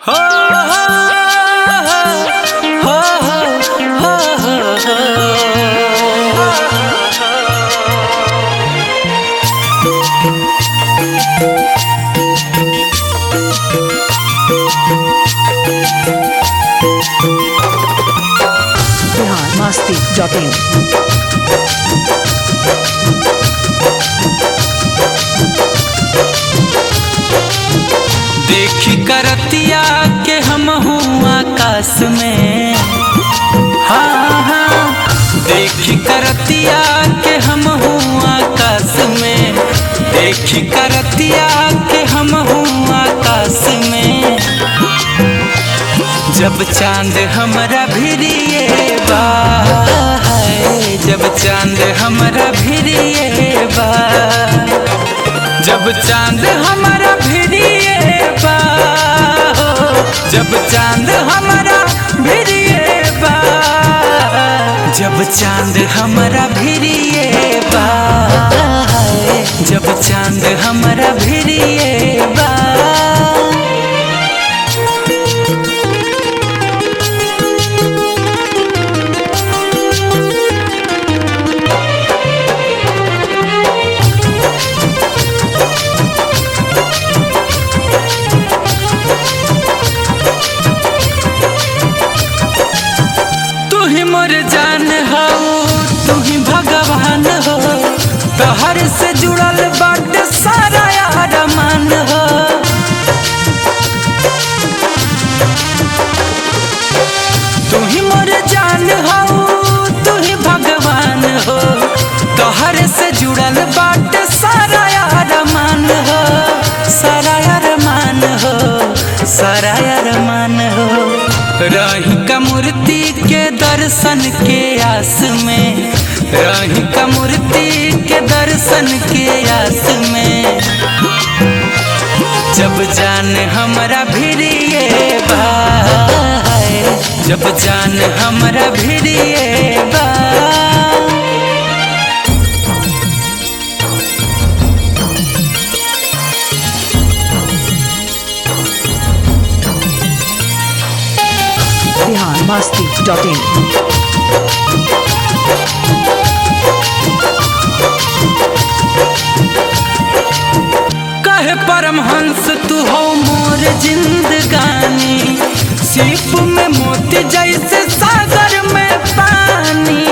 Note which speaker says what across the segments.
Speaker 1: हो हो हो हो
Speaker 2: बिहार मस्ती डॉट इन
Speaker 1: देखी करतिया के हम हूँ आकाश में हाँ हाँ देखी करतिया के हम हूँ आकाश में देखी करतिया के हम हूँ आकाश में जब चांद हमरा भिरिए बा हाय, जब चांद हमरा भिरिए बा जब चांद हमारा भिड़िए बा हो, जब चांद हमारा भिड़िए बा जब चांद हमारा भिड़िए बा हाय, जब चांद हमारा भिड़िए बा तू ही मोर जान हो तू ही भगवान हो तोहर से जुड़ल बाटे सारा यार मान हो तू ही मोर जान हो तू ही भगवान हो तोहर से जुड़ल बाटे सारा यार मान हो सारा यार मान हो सारा यार मान हो रही का मूर्ति के दर्शन के आस में रही का मूर्ति के दर्शन के आस में जब जान हमरा भिड़िए भाई जब जान हमरा भिड़िए बा
Speaker 2: बिहार मस्ती डॉट इन
Speaker 1: कहे परमहंस तू हो मोर जिंदगानी सीप में मोती जैसे सागर में पानी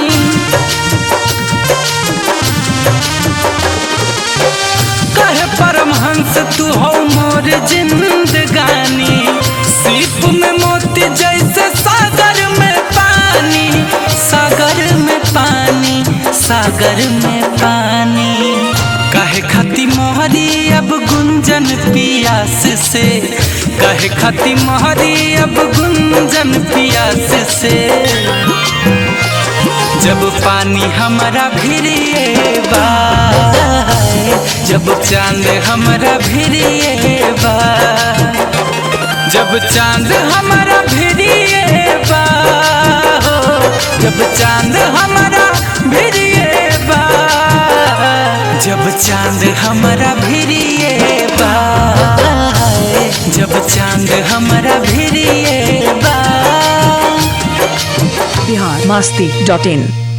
Speaker 1: कहे परमहंस तू हो मोर जिंदगानी सीप में मोती जैसे सागर में पानी सागर में पानी सागर में पानी कहे खती मोहरी अब गुंजन पियास से कहे खती मोहरी अब गुंजन पियास से जब पानी हमारा भिड़िए बा जब चांद हमारा भिड़िए बा जब चांद हमारा भिड़िए बा हो, जब चांद हमारा भिड़िए बा जब चांद हमारा भिड़िए बा जब चांद हमारा भिड़िए बा
Speaker 2: बिहार मस्ती डॉट इन